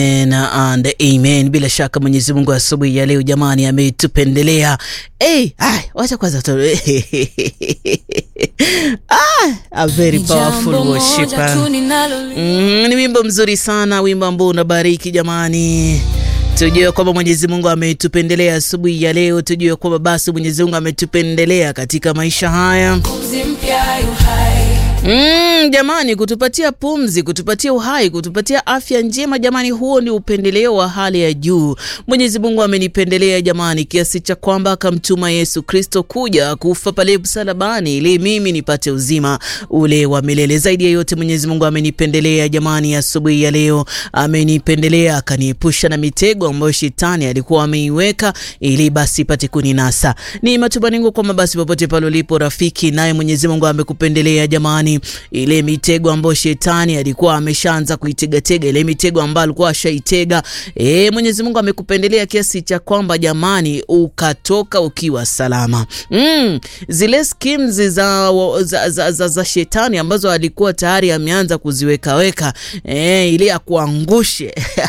and amen. Bila shaka Mwenyezi Mungu asubuhi ya leo jamani ametupendelea. Hey, ay, wacha kwanza tu ah, a very powerful worshiper. Mm, ni wimbo mzuri sana, wimbo ambao unabariki jamani. Tujue kwamba Mwenyezi Mungu ametupendelea asubuhi ya leo. Tujue kwamba basi Mwenyezi Mungu ametupendelea katika maisha haya. Mm, jamani, kutupatia pumzi, kutupatia uhai, kutupatia afya njema jamani, huo ni upendeleo wa hali ya juu. Mwenyezi Mungu amenipendelea jamani, kiasi cha kwamba akamtuma Yesu Kristo kuja kufa pale msalabani ili mimi nipate uzima ule wa milele. Zaidi ya yote, Mwenyezi Mungu amenipendelea jamani, asubuhi ya, ya leo amenipendelea, akaniepusha na mitego ambayo shetani alikuwa ameiweka ili basi pate kuninasa. Ni matumaini yangu kwamba basi popote pale ulipo rafiki, naye Mwenyezi Mungu amekupendelea jamani ile mitego ambayo shetani alikuwa ameshaanza kuitegatega, ile mitego ambayo alikuwa ashaitega, e, Mwenyezi Mungu amekupendelea kiasi cha kwamba jamani, ukatoka ukiwa salama. Mm, zile schemes za, za, za, za, za shetani ambazo alikuwa tayari ameanza kuziwekaweka, e, ili akuangushe